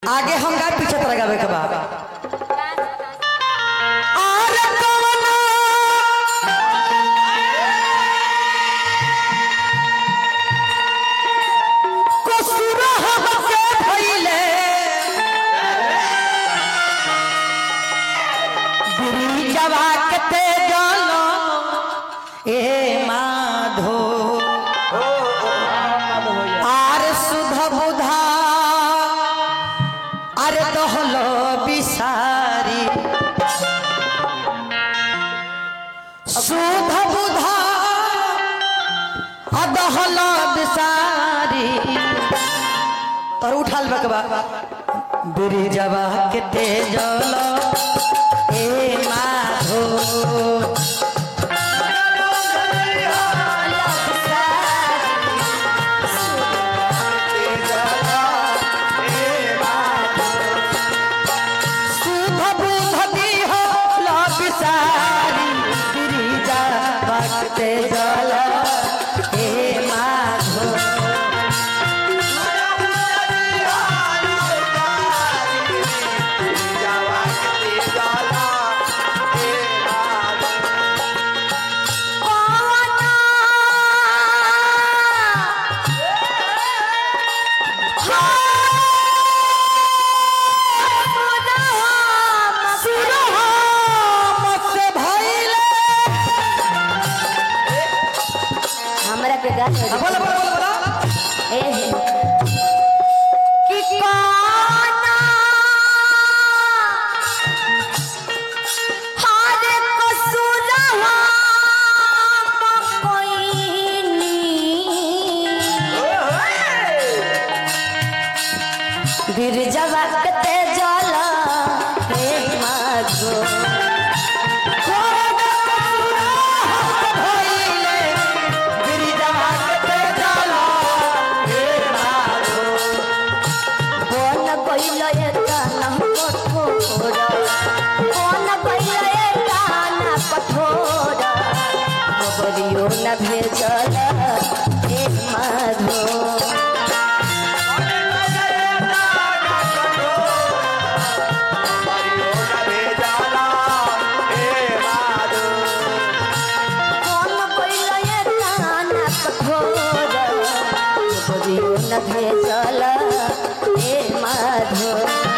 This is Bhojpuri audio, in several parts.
आगे हम गाय पीछे तरह गावे के बा आरे कवना कसूर हमसे भइले गिरिजवा के ते जलो ए माधो आर सुध बुधा আরে দহল বিসারি সুধ বুধা দহল বিসারি তোর উঠাল বেকবা বিরি যাবা কেতে জল এ মাধো সুধ বুধ দিহ লবিসারি বিরি যাবা কেতে জল এ মাধো हमरा के गाल हो बोला बोला बोला बोला ए हे कि काना हारे कसुरवा कोइनी गिरजवा कते जाला हे मागो কোন কইল এটা না কঠোর কোন কইল এটা না কঠোর খবরিও না ভেজল এ মাধো কোন কইল এটা না কঠোর খবরিও না ভেজল এ মাধো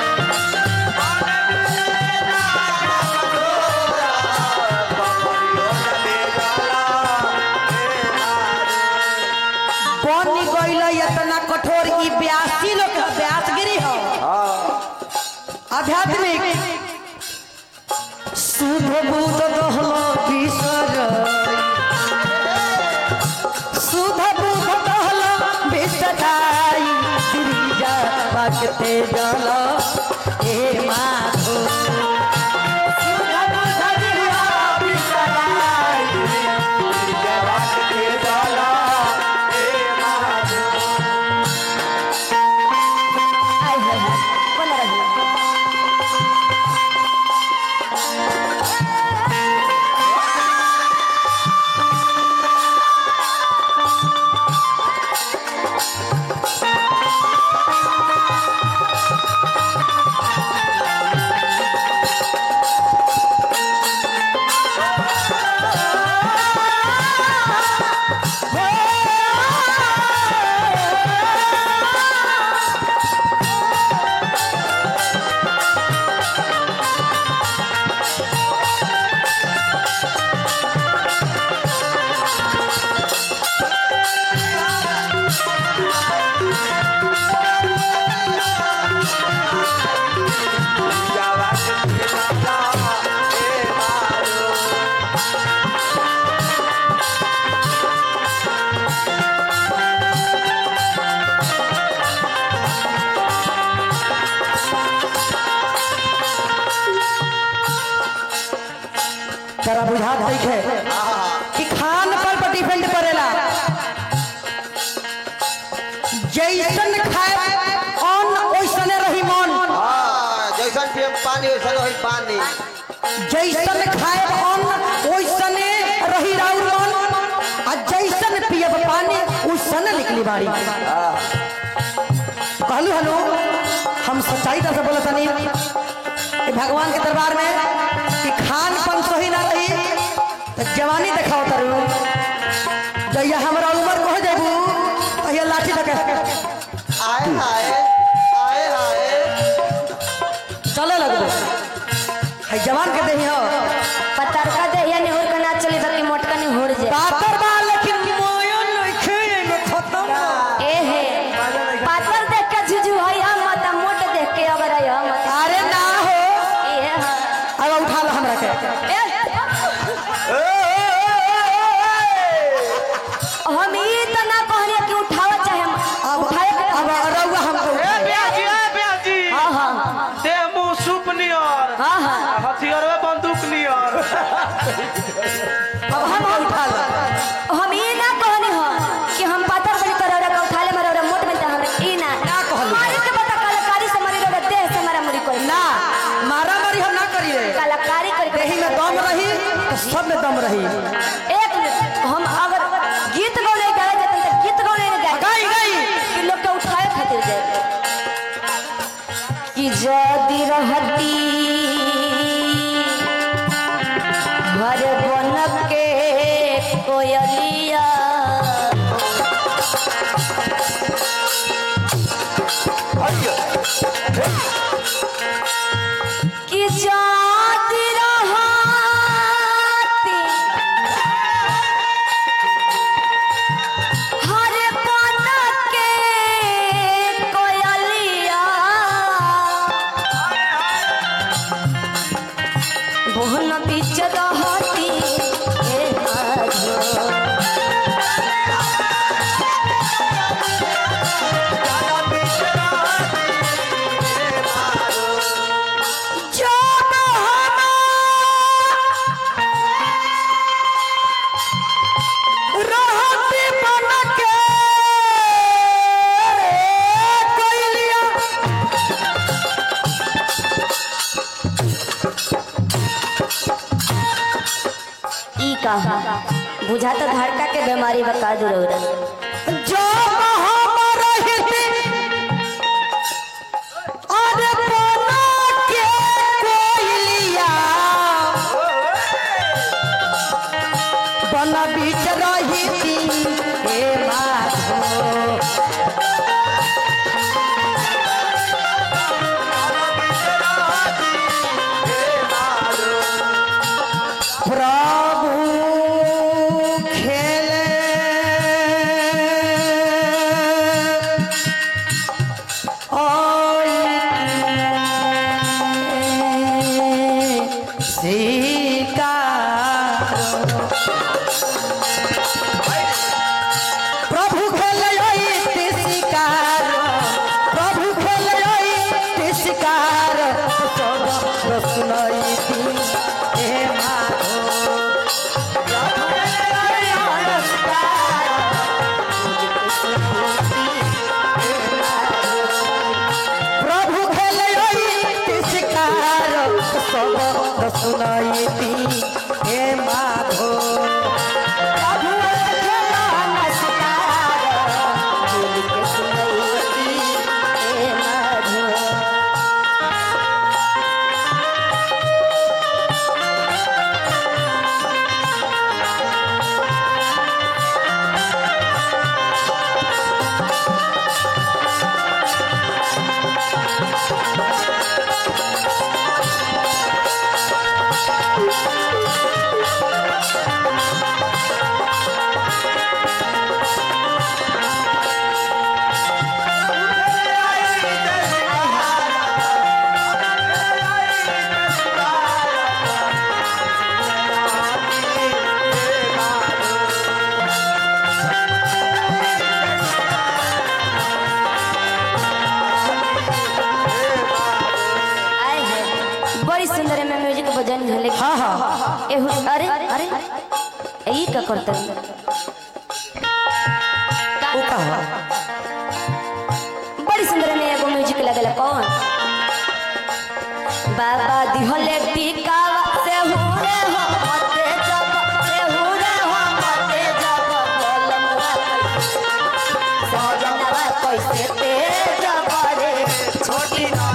बनी गइल इतना कठोर ई ब्यासी लोग ब्यासगिरी हो आध्यात्मिक शुभ बुध दहल बिसर शुभ बुध दहल बिसराई गिरिजा बागते जल ए माधो शुभ बुध दहल बिसराई गिरिजा बागते जल आय हाय हाय कोण रही तरा बुझात देखे कि खान पर पर डिपेंड करेला जैसन खाए अन्न ओइसने रही मन जैसन पियम पानी वैसन होई पानी जैसन खाए अन्न ओइसने रही राउर मन आ जैसन पियब पानी ओइसने निकली बाड़ी कहलू हलो हम सच्चाई तरह से बोला तनी कि भगवान के दरबार में कि खान पान सही ना रही तो जवानी दिखाओ तरु जैया हमारा उम्र कह जेबू तहिया लाठी तक आए हाय आए हाय चले लगबो है जवान के देही हो पतरका देहिया निहुर के ना चली बाकी मोटका निहुर जाए पातर बा लेकिन मोयो नइखे एमे खत्म बा। ए हे पातर देख के झुझु है हम मत मोट देख के अबर है हम मत अरे ना हो ए हाँ अब उठा लो हमरा के ए, हम ई त ना कहनी कि उठावा चाहे हम अब उठाए के अब रउआ हमको ए उठाए। ब्याजी ए ब्याजी हाँ हाँ दे मुंह सूप नियर हाँ हाँ हथियार में बंदूक नियर अब हम उठा लो हम ई ना कहनी हो कि हम पातर बनी कर रहा उठा ले मरा मोट में हम ई ना ना कहलू। हमारे के बता कलाकारी से मरी रहा देह से मरा मुरी कोई ना मारा मारी हम ना करिए कलाकारी कर देही में दम रही तो सब में दम रही एक मिनट हम अगर गीत गौले गाए जाते तो गीत गौले नहीं गाए गई गई कि लोग के उठाए खातिर जाए कि जदी रहती घर बन के कोयलिया कि जदी रहती हर बन के कोयलिया बोहन बीच रहती हे आजो जब हम रहती बन के कोयलिया ई कहा बुझा तो धड़का के बीमारी बका दूर जब हम रहते अरे बना के कोयलिया बन बीच रही थी हे माधो प्रभु खेले प्रभु खेले शिकार प्रभु खेले शिकार सब सुनाई थी हे माधो प्रभु खेले शिकार सब सुनाई थी हे माधो प्रभु खेलन आए हैं बड़ी सुंदर है मैं म्यूजिक बजन झले हाँ हाँ एहु अरे अरे ई का करते वो कहा बड़ी सुंदर में एगो म्यूजिक लगल कौन बाबा दिहले टीकावा से हुरे हो मते जब से हुरे हो मते जब बोलमवा कैसे सजनवा कैसे तेज करे छोटी ना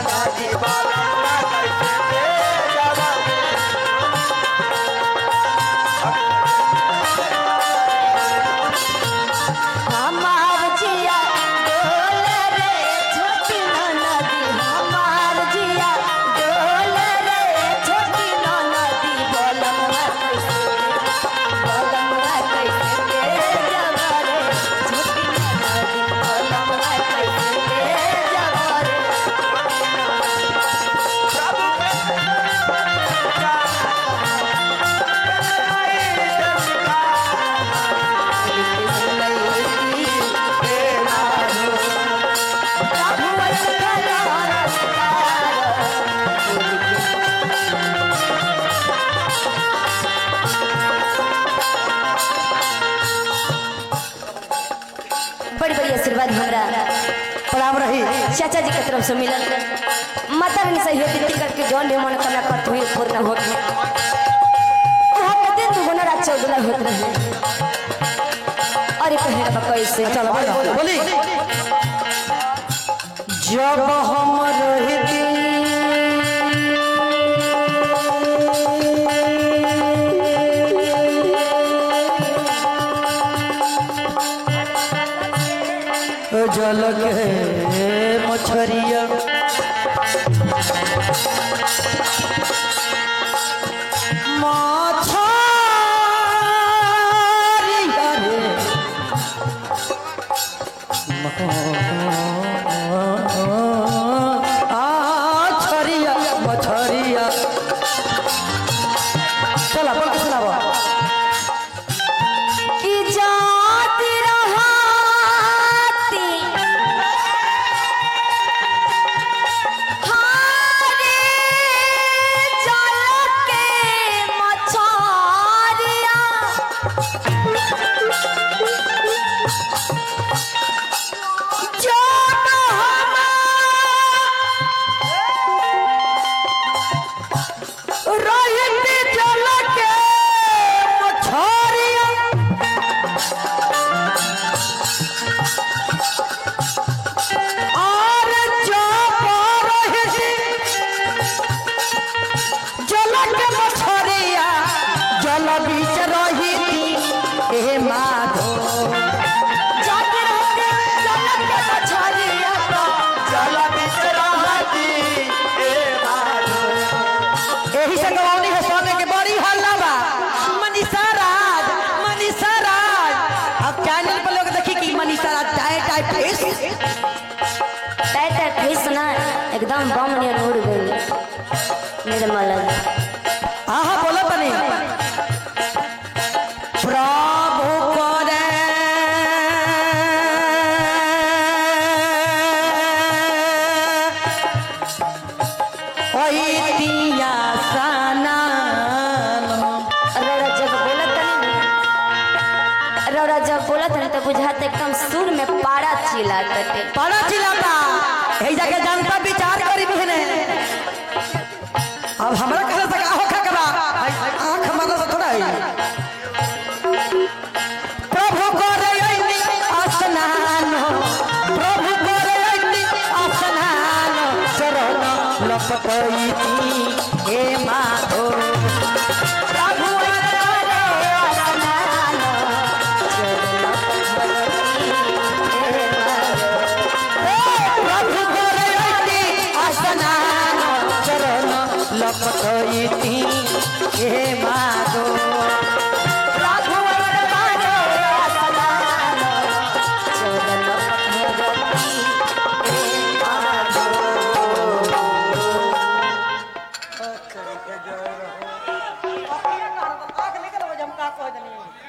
चाचा जी के तरफ से मिलल माता रानी से हेती टिकट के जौन भी मनोकामना करत हुई पूर्ण होत वहाँ के दिन दुगुना रात चौगुना होत रहे अरे कहे बा कैसे चलो बोलो बोली जब हम रहती जल के मछरिया मछरिया रे छरिया मछरिया चला बोल के सुनाबो कि जाति रहाती हारे जल के मछारिया रहती जल के मछरिया और जब रहती जल के मछरिया जल बीच रही थी हे माधो जाति रहते जल के मछारिया चल बीच रहती ए माधो एही से गवानी है सोने के बड़ी हल्ला बा मनीषा राज मनीषा राज अब चैनल पर लोग देखी कि Manisha Raj tight tight face tight tight face ना एकदम बम नियर उड़ गई निर्मल हाँ हाँ बोलो बनी प्रभु करे ओई दिया सनान रौरा जब बोलत तनी ना रौरा जब बोलत तनी तो बुझात एकदम सुर में पारा चिल्ला तटे पड़ा चिल्लाता यही जाके जनता विचार करी बहने अब हमरा कहले से का होखा करा आंख मारला से थोड़ा है प्रभु करे ऐनी स्नान प्रभु करे ऐनी स्नान चरण लपटैती हे माधो प्रभु करे स्नान, प्रभु करे ऐनी स्नान चरण लपटैती हे माधो प्रभु करे स्नान, चरण भगवती हे माधो। आंख निकल हम का कह दनी